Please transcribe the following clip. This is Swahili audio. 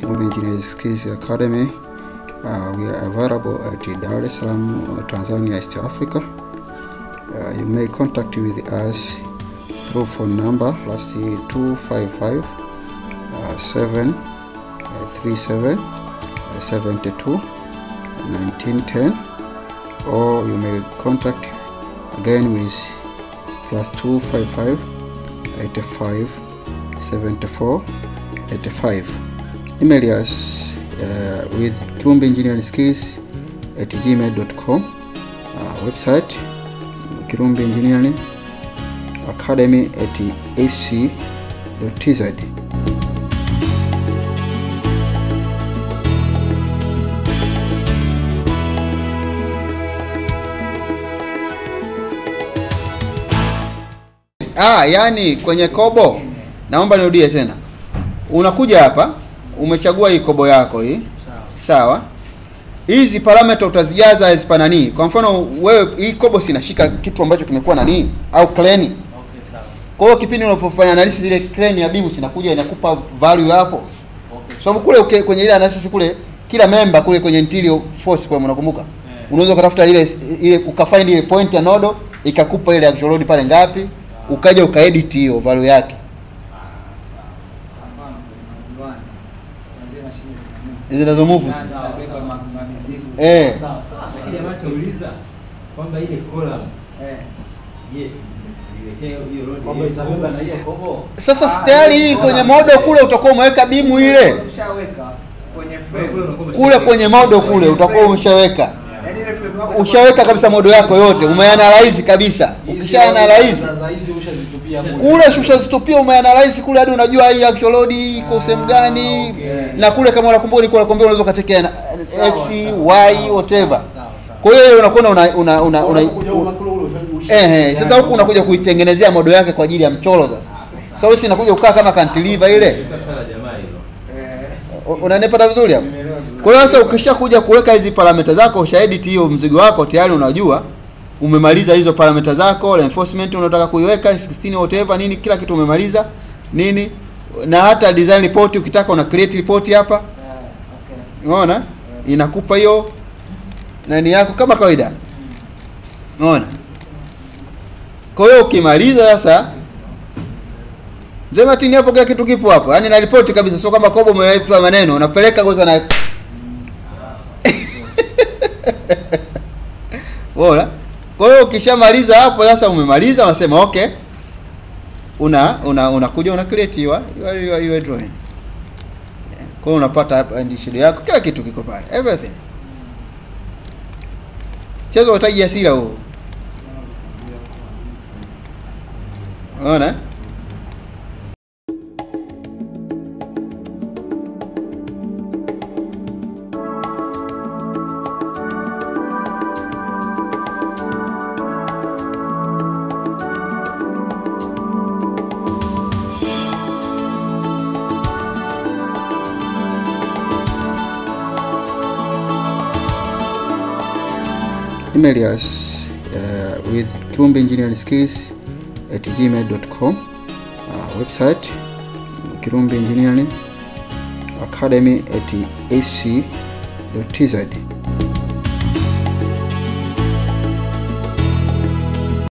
Kirumbi Engineering Skills Academy. Uh, we are available at Dar es Salaam, uh, Tanzania, East Africa. Uh, you may contact with us through phone number plus 255 uh, 7 uh, 37 uh, 72 1910 or you may contact again with plus 255 85 74 85 email us uh, with Kirumbi Engineering Skills at gmail.com uh, website Kirumbi Engineering Academy at ac.tz Ah, yani kwenye kobo, naomba nirudie tena. Unakuja hapa, umechagua hii kobo yako hii, sawa. Hizi parameter utazijaza as per nani. Kwa mfano wewe, hii kobo sinashika kitu ambacho kimekuwa nani au clean. Okay, sawa. Kwa hiyo kipindi unapofanya analysis ile clean ya bimu sinakuja inakupa value hapo. Okay. Sababu kule uke, kwenye ile analysis kule kila member kule kwenye interior force kwa unakumbuka? Yeah. Unaweza ukatafuta ile ile ukafind ile point ya nodo ikakupa ile actual load pale ngapi, ukaja ukaedit hiyo value yake. Mfano, kwenye viwanda, wazee mashine zinanunua. Zinazo move. Zinabeba ma- ma- mizigo. Eh. Sawa, sawa. Lakini jamaa chauliza kwamba ile column Eh. je, iwekee hiyo road Kwamba ile itabeba na kobo? hiyo kobo. Sasa Ah, tayari ile hii kwenye column. modo kule utakuwa umeweka bimu ile. Ushaweka kwenye Kule frame. unakuwa Kule kwenye modo kule utakuwa umeshaweka. Yaani ile frame yako Ushaweka kabisa modo yako yote, umeanalyze kabisa. Hizi Ukishaanalyze za- za hizi ushazitupia kule. kule shusha zitupia umeanalyze kule hadi unajua hii actual load iko sehemu gani okay. na kule kama unakumbuka nilikuwa nakwambia unaweza ukatekea na- Sawa, x sawa, y sawa, whatever sawa, sawa. kwa hiyo hiyo unakuwa una una una, una Unakuja huko kule ule usha- eh eh sasa huku unakuja kuitengenezea modo yake kwa ajili ya mchoro sasa sasa wewe si inakuja kukaa kama cantilever ile Ilikuwa swala jamaa hilo. Eh. U- unanipata vizuri hapo Nimeelewa vizuri. kwa hiyo sasa ukishakuja kuweka hizi parameter zako ushaedit hiyo mzigo wako tayari unajua umemaliza hizo parameter zako reinforcement unataka kuiweka 16 whatever nini kila kitu umemaliza nini na hata design report ukitaka una create report hapa Eh, okay. unaona inakupa hiyo nani yako kama kawaida unaona kwa hiyo ukimaliza sasa mzee Martin hapo kila kitu kipo hapo yaani na ripoti kabisa sio kama kobo umeweka maneno unapeleka kwanza na Bora. Kwa hiyo ukishamaliza hapo sasa umemaliza unasema okay. Una una unakuja una create your your, your, your drawing. Yeah. Kwa hiyo unapata hapa ndi shida yako kila kitu kiko pale. Everything. Chezo utaji hasira huo. Unaona? email us uh, with Kirumbi Engineering Skills at gmail.com uh, website Kirumbi Engineering Academy at ac.tz